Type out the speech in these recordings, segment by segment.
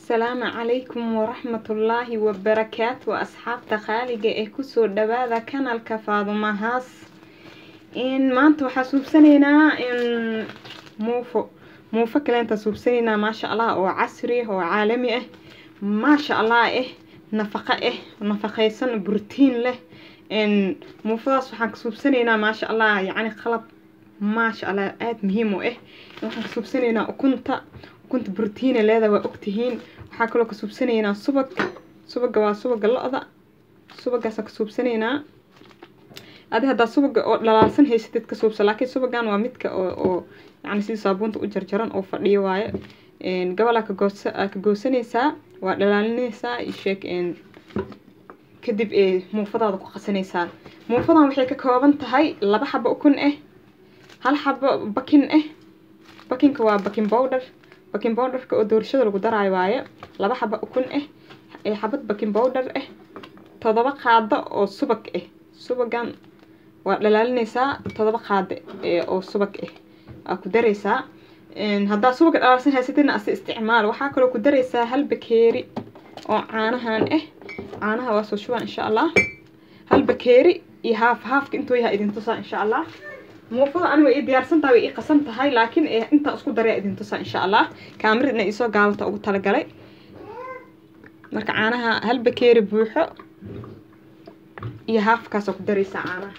asalaamu calaykum waraxmatullaahi wabarakaatu asxaabta qaaliga ee kusoo dhawaada kanalka faadumahaas maanta waxaa suubsanaynaa muufo muufo kaleenta suubsanaynaa maasha allah oo casri oo caalami ah maasha allah ah nafaqo ah nafaqeysan brotiin leh muufadaas waxaan ka suubsanaynaa maasha allah yacni qalab maasha allah aada muhiim u ah waxaan ka suubsanaynaa ukunta ukunta brotiina leeda waa ogtihiin waxaa kaloo ka suubsanaynaa subag subaga waa subaga lo-da subagaasaan ka suubsanaynaa adi haddaa subaga oo dhalaalsan haysateed ka suubsa laakiin subagan waa midka oo oo yani sidii saabuunta u jarjaran oo fadhiyo waaye gabalaa ka goosa aa ka goosanaysaa waa dhalaalinaysaa sheeg kadib muufadaada ku qasanaysaa muufadan waxay ka kooban tahay laba xabo ukun ah hal xabo bakin ah bakinka waa bakin bowdher bakin bowdherka oo doorashada lagu daraayo waaye laba xabo ukun ah xabad bakin bowdher ah todoba qaado oo subag ah subagan waa dhalaalinaysaa todoba qaado oo subag ah aa ku daraysaa haddaa subaga dhalaalsan haysatidna asi isticmaal waxaa kaloo ku daraysaa hal bakeeri oo caanahan ah caanaha waa soo shubaan insha allah hal bakeeri iyo haaf haafka intuu yaha idin tusaa insha allah muufada aniga ii diyaarsantaha way ii qasan tahay laakiin intaa isku daraya idin tusaa insha allah kaamirad inay isoo gaabata ugu talagalay marka caanaha hal bakeeri buuxo iyo haafkaasoo ku daraysaa caanaha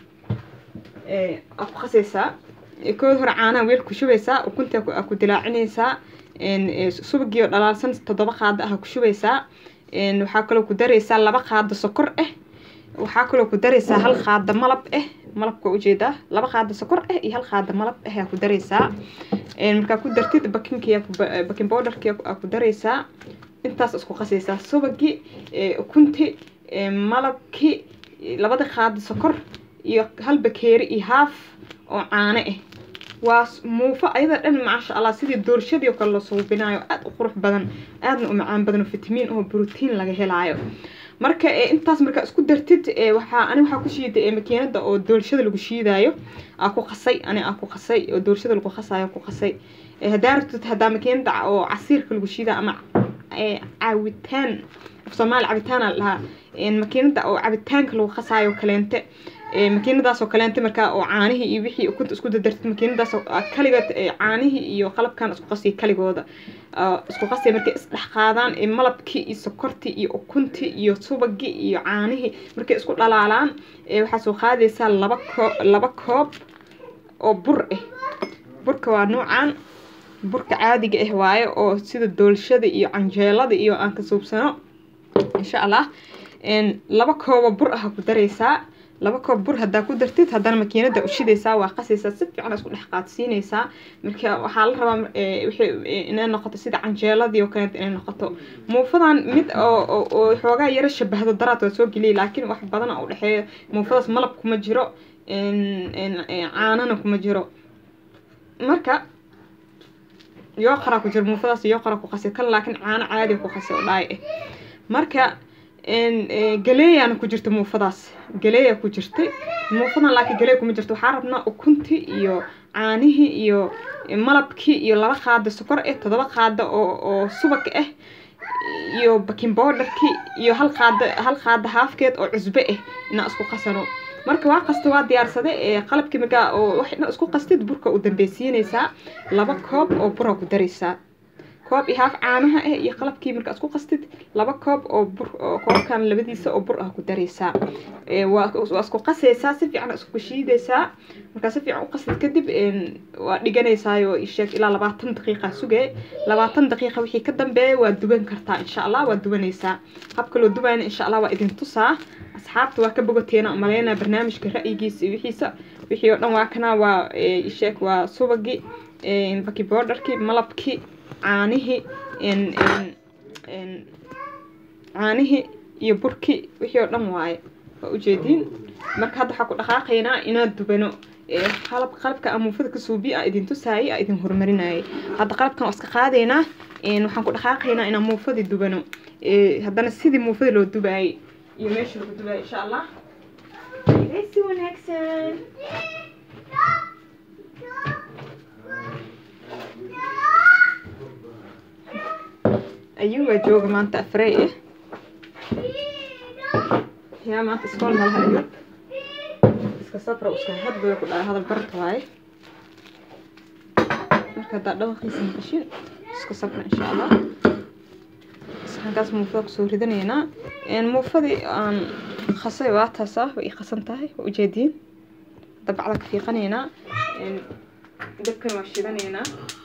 aa ku qasaysaa kood hore caanaha weel ku shubaysaa ukunta aa ku dilaacinaysaa subagii oo dhalaalsan toddoba qaado ah ku shubaysaa waxaa kaloo ku daraysaa laba qaado sokor ah waxaa kaloo ku daraysaa hal qaado malab ah malabka ujeedaa laba qaado sokor ah iyo hal qaado malab ah aa ku daraysaa markaa ku dartid bakinki bakin bowdharki aa ku daraysaa intaas isku qasaysaa subagii ukunti malabki labada qaado sokor iyo hal bakeeri iyo haaf oo caano ah waa muufo ayada dhan maasha allah sidii doorshadii oo kale la suubinaayo aada u qurux badan aadna u macaan badan oo fitamiin oo brotiin laga helaayo marka intaas markaa isku dartid waxaa ani waxaa ku shiiday makiinada oo doorshada lagu shiidaayo aa ku qasay ani aa ku qasay oo doorshada lagu qasaayo ku qasay haddaa rabtid haddaa makiinada oo casiirka lagu shiidaa ama caawitaan af soomaali cabitaana lahaa makiinada oo cabitaanka lagu qasaayo kaleente makiinadaas oo kaleente markaa oo caanihii iyo wixii ukunta isku dadartid makiinadaas kaligood caanihii iyo qalabkan isku qasiya kaligooda isku qasiya markay isdhex qaadaan malabkii iyo sokortii iyo ukuntii iyo subagii iyo caanihii markay isku dhalaalaan waxaa soo qaadaysaa laba koo laba koob oo bur ah burka waa nuucan burka caadiga ah waaye oo sida doolshada iyo canjeelada iyo aan ka suubsano insha allah laba koobo bur ah ku daraysaa laba koob bur haddaa ku dartid haddana makiinada u shidaysaa waa qasaysaa si fiican isku dhex qaadsiinaysaa marka waxaa la rabaa inay noqoto sida canjeeladii oo kaleeta inay noqoto muufadan mid oo xoogaa yaro shabahdo daraad waa soo geliyay laakiin wax badana u dhexeeyo muufadaas malab kuma jiro caanana kuma jiro marka yooqaraa ku jiro muufadaas yooqara ku qasay kan laakiin caano caadi ku qasay oo dhaay ah marka galeeyaana ku jirta muufadaas galeeya ku jirtay muufadan laakiin galeey kuma jirto waxaa rabnaa ukunti iyo caanihii iyo malabkii iyo laba qaado sokor ah todoba qaado oo oo subag ah iyo bakin bowdharkii iyo hal qaado hal qaado haafkeed oo cusbe ah inaa isku qasano marka waa qasta waa diyaarsada qalabkii markaa oo wax isku qastid burka u dambeysiinaysaa laba koob oo bura ku daraysaa koob iyo haaf caanaha ah iyo qalabkii markaa isku qastid laba koob oo bur koobkan labadiisa oo bur ah ku daraysaa waa isku qasaysaa si fiican isku shiidaysaa markaa si fiican u qastid kadib waa dhiganaysaayoo isheeg ilaa labaatan daqiiqa sugee labaatan daqiiqa wixii ka dambeeya waa duban kartaa insha allah waa dubanaysaa habka loo dubayna insha allah waa idin tusaa asxaabta waa ka bogoteena umaleynaa barnaamijka ra'yigiisa iyo wixiisa wixii oo dhan waa kana waa isheeg waa subagii baki boodharkii malabkii caanihii caanihii iyo burkii wixii oo dhan waaye waa ujeediin marka hadda waxaa ku dhaqaaqaynaa inaan dubano qalab qalabka amuufada ka suubi a idin tusaayay a idin horumarinayay hadda qalabkan waa iska qaadaynaa waxaan ku dhaqaaqaynaa inaan muufadii dubano haddana sidii muufada loo dubaayay iyo meesha lagu dubaayay insha allah si wanaagsan ayuubaa jooga maanta afrey ah yaa maanta iskool malaha ayuub iska sabra iska hadbay ku dhaha hadal barta waaye marka haddaa dhawaqiisa maqashin iska sabra insha allah saxankaas muufada kusoo ridanaynaa muufadii aan khasay waa taasaa way ii qasan tahay waa ujeediin hadda bacda ka fiiqanaynaa dabkan waa shidanaynaa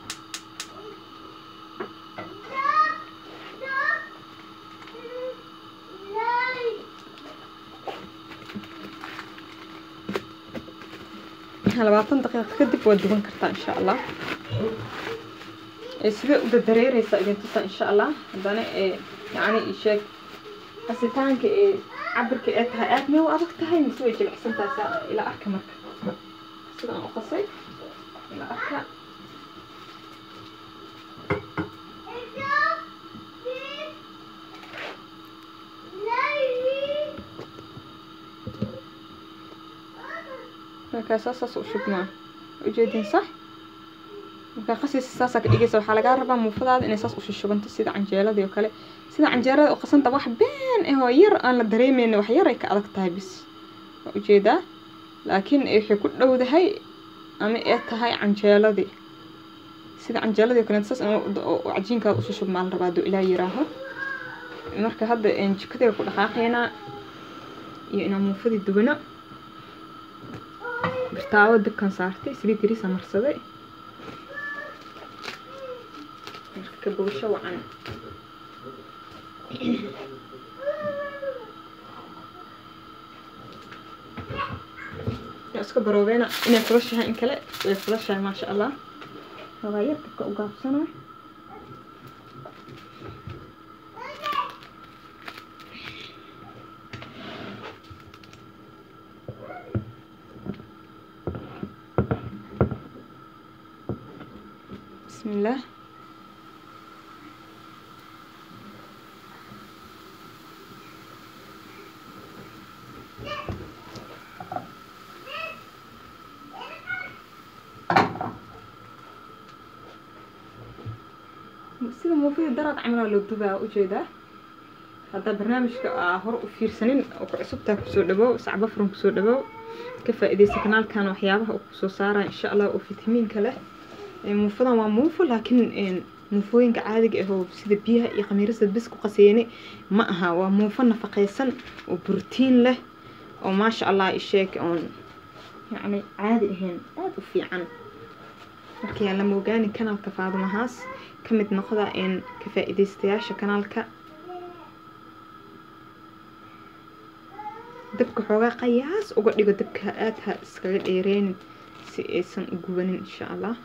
labaatan daqiiqo kadib waa duban kartaa insha allah sidee u dadareereysaa idin tusa insha allah haddana yani isheeg qasitaanka ee cabirka ee tahay aad may u adag tahay mise way jilicsan tahay saa ila arka marka sidaan u qasay ila arka markaasaa saas u shubmaa ujeedin sax markaa qasiisa saasaa ka dhigaysa waxaa lagaa rabaa muufadaada inay saas ushushubanto sida canjeeladii oo kale sida canjeerada oo qasanta wax been ah oo yar aan la dareemeyn wax yar ay ka adag tahay bis waa ujeedaa laakiin waxay ku dhowdahay ama ee tahay canjeeladii sida canjeeladii oo kale saas cajiinkaada ushushub maa la rabaa haduu ilaa yiraaho marka hadda jikadii ku dhaqaaqaynaa iyo inaan muufadii dubano birtaawo dabkan saartay saliid yariisa marsaday marka ka bogsho wacan iska baroobeena inay fulashahay in kale way fulashahay maasha allah rabaa yar dabka u gaabsana بسم الله sida muufida daraad camalaa loo dubaa ujeedaa haddaa barnaamijka aa hore u fiirsanin oo ku cusubtaa kusoo dhawow sacbo furan kusoo dhawow ka faa-ideysa kanaalkan waxyaabaha uu kusoo saaraya insha allah oo fitamiinka leh muufadan waa muufo laakiin muufooyinka caadiga ah oo sida biyaha iyo khamiirada bis ku qaseene ma aha waa muufo nafaqeysan oo brotiin leh oo maasha allah isheeg oon yacni caadi ahayn aada u fiican markayaan lama ogaanin kanaalka faadumahaas ka mid noqda ka faa-ideystayaasha kanaalka dabka xoogaa qayaas uga dhigo dabka aada ha iskaga dheereynin si aysan u gubanin insha allah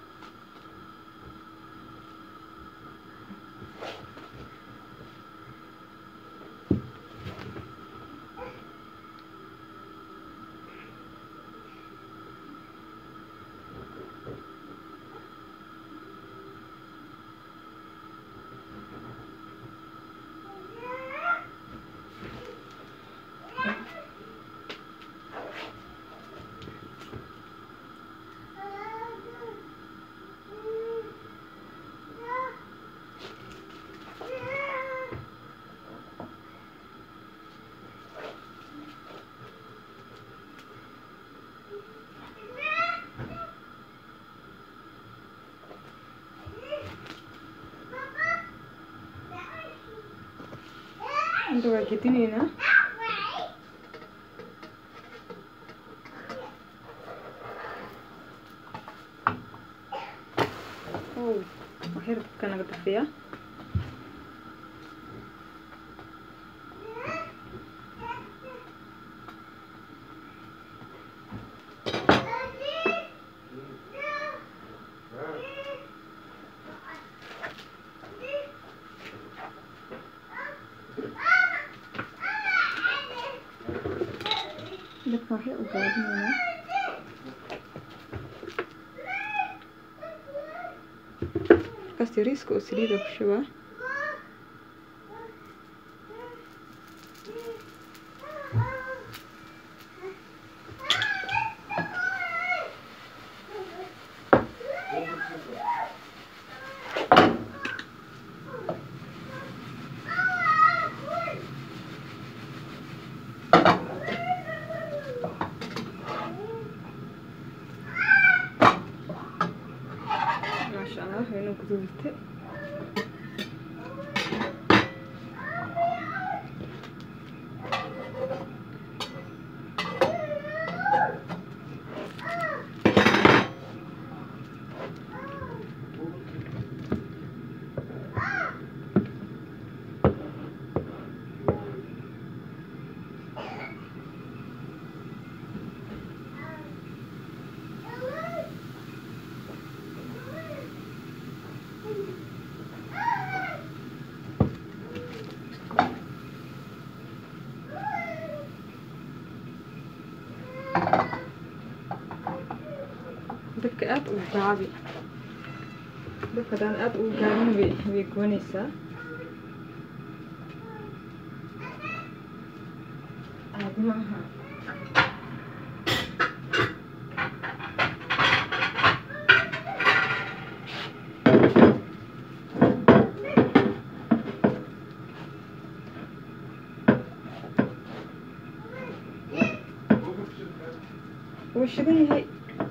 hadda waa gedinaynaa ow waa hirbka naga dafiyaa dadka waxay u gaadinaynaa markaas yariiska oo saliida ku shubaa guduudate dabka aada ugu gaabi dabka hadaan aada ugu gaabin way way goonaysaa caadi maaha wuu shidan yahay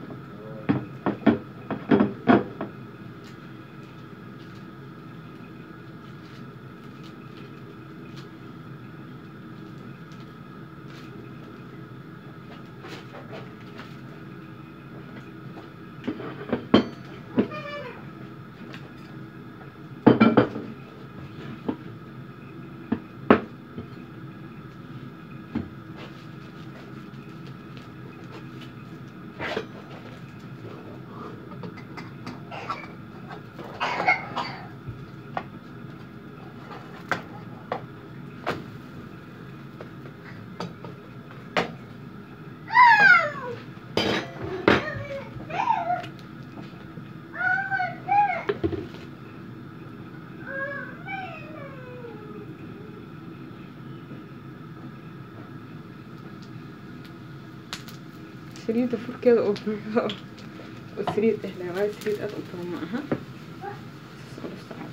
saliidda furkeeda oo buuxo oo saliid eh leh waayo saliid aada u badan ma aha saas ula socda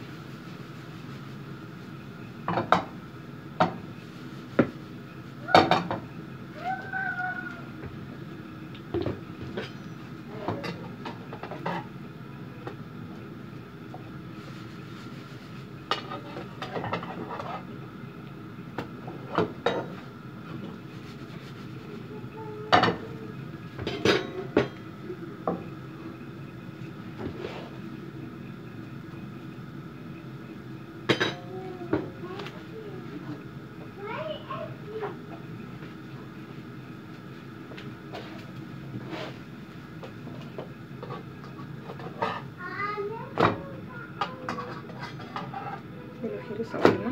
Bilo xiris oo dhiman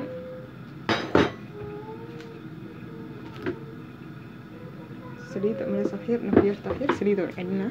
saliidda mareysa waxyar nafyarta waxyar saliid oo celinaa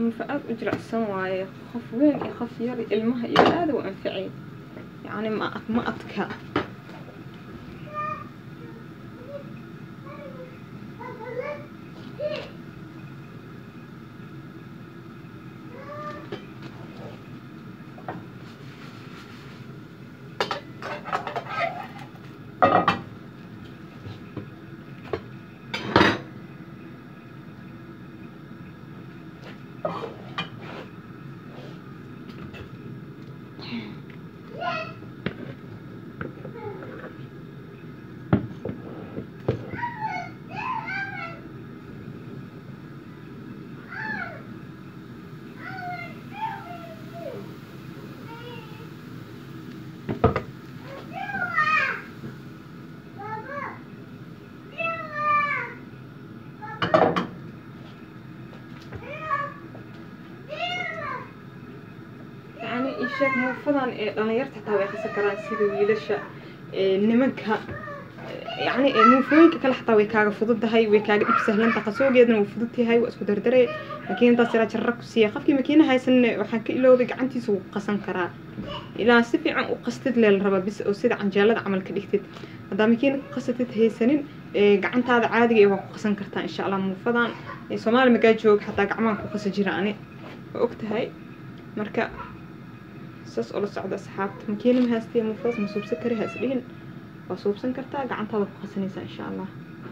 muufo aada u jilicsan waaye qof weyn iyo qof yar iyo ilmaha iyo aada u anficay yacni ma ma adka yacni isheeg muufadan ee dhalinyarta xitaa way qasan karaan sida wiilasha nimanka yacni muufooyinka kale xataa way kaaga fududahay way kaaga dhib sahlanta qasoogeedana wuu fudud yahay waa isku dardare makiinadaas ilaa jarra ku siiya qofkii makiina haysanne waxaan ka iloobay gacantiisa wuu qasan karaa ilaa si fiican u qastid leel raba bis oo sida canjeelada camal ka dhigtid haddaa makiina ku qasatid haysanin gacantaada caadiga ee waa ku qasan kartaa insha allah muufadan soomaali magaa jooga xataa gacmahan ku qasa jira ani waa og tahay marka saas oo la socda asxaabta makiina ma haastee muufadas ma suubsan kari ha isdhihin waa suubsan kartaa gacantaada ku qasanaysaa insha allah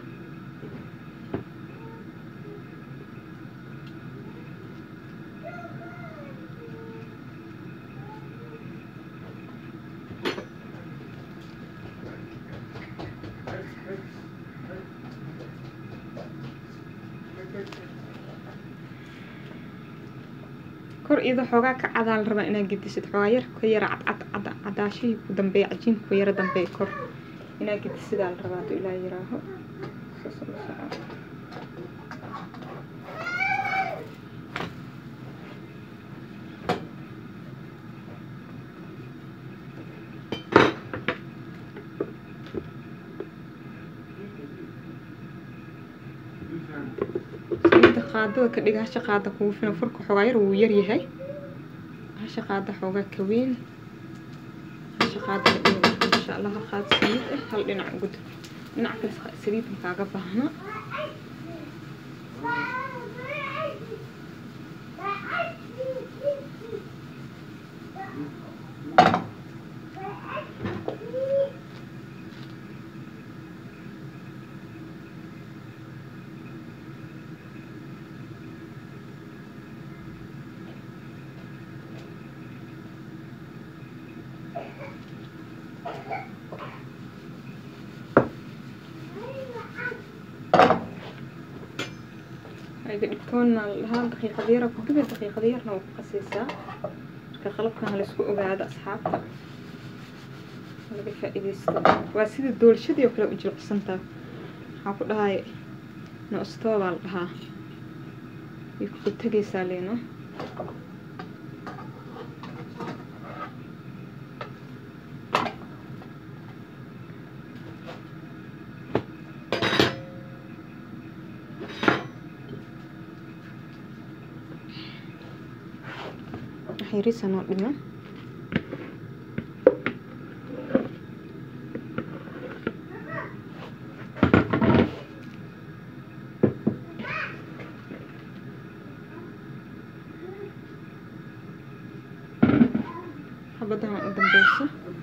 kor iyadoo xoogaa ka cadaa la rabaa inaad gedisid xoogaa yar ka yara cadcad cada cadaashihii ku dambeeya cajiinka ku yara dambeeya kor inaad gedisidaa la rabaa hadduu ilaa yiraaho saas oo la soco saliidda qaadada ka dhiga hasha qaada kugu filan furka xoogaa yar wuu yar yahay hasha qaada xoogaa ka weyn hasha qaada ka dhiga insha allah hal qaada saliid ah hal dhinac ugu dir dhinac kale saliid ma kaaga baahna ayga dhigtoonna lahaa daqiiqad yara ku dubi daqiiqad yarna waa ku qasaysaa marka qalabkan ha laisku ogaado asxaabta laga faa-iideysto waa sida doolshadii oo kale u jilicsantaa waxaa ku dhahay noostoo baa la dhahaa way ku tegaysaa leeno waxyariisa noo dhimo xabadahan u dambeyso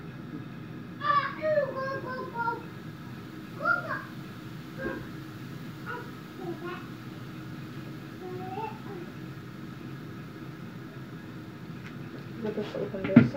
xabadaas u dambeyso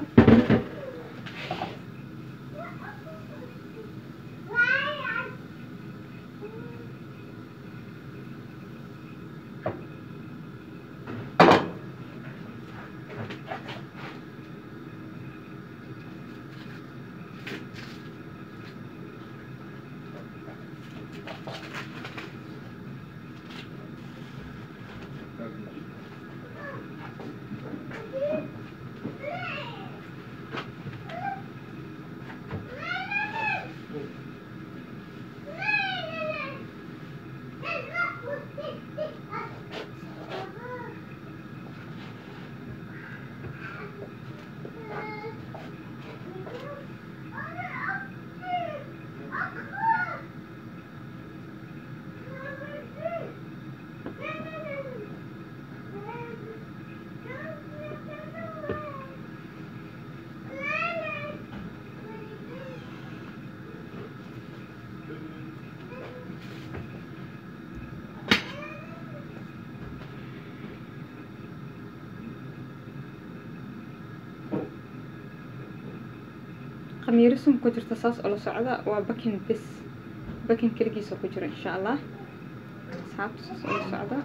khamiiro sum ku jirta saas oo la socda waa bakin bis bakin keligiisa ku jira insha allah asxaabta saas oo la socda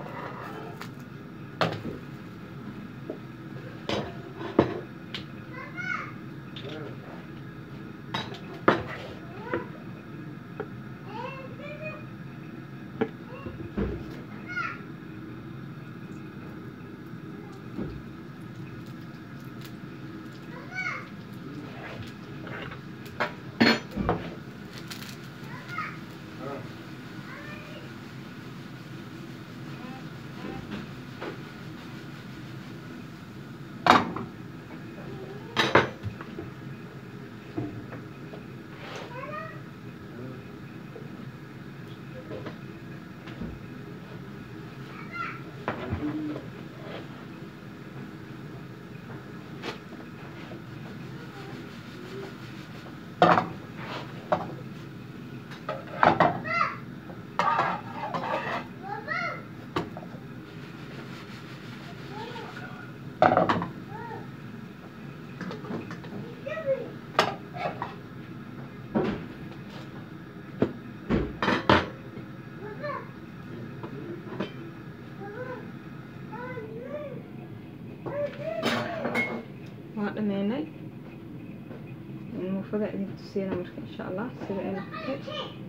waa dhameynay muufada idin tusiina marka insha allah sida ay noqotay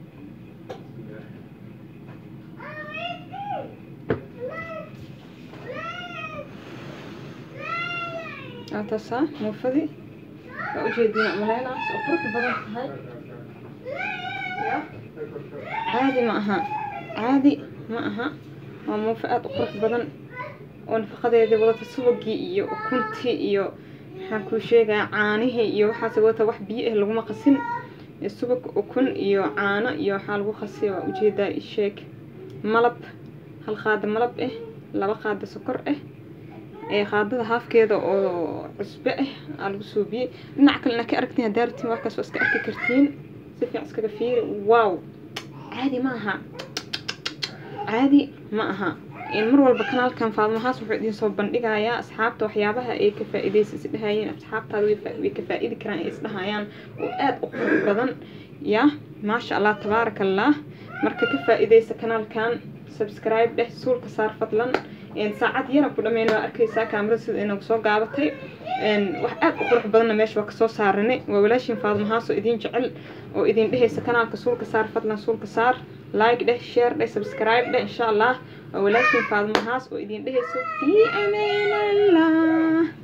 ataasaa muufadii waa ujeediina maleynaas oo qurux badan tahay ya caadi ma aha caadi ma aha waa muufo aada u qurux badan oo nafaqadeedii wadata subagii iyo ukuntii iyo maxaan kuu sheegaa caanihii iyo waxaas wadata wax biyo ah laguma qasin subag ukun iyo caano iyo waxaa lagu qasiya waa ujeedaa isheeg malab hal qaada malab ah laba qaada sokor ah ee qaadada haafkeeda oo cusbe ah aa lagu suubiyey dhinac kale ina ka aragtiin haddaa rabtiin waxkaas waa iska arki kartiin si fiican iskaga fiiri wow caadi ma aha caadi ma aha mar walba kanaalkan faadmahaas wuxuu idin soo bandhigayaa asxaabta waxyaabaha ay ka faa-ideysa isdhahayeen asxaabtaada way ka faa-idi karaan ay isdhahayaan oo aada u qurux badan ya maasha allah tabaaraka allah marka ka faa-ideysa kanaalkan subscribe dheh suulka saar fadlan saacad yara ku dhameyn waa arkaysaa kaamirada sida inagu soo gaabatay wax aada u qurux badanna meesha waa kasoo saaranay waa walaashin faadmahaas oo idin jecel oo idin dhehaysa kanaalka suulka saar fadlan suulka saar like dheh share dheh subscribe dheh insha allah waa walaashin faadmahaas oo idin dhehayso fi amaan allah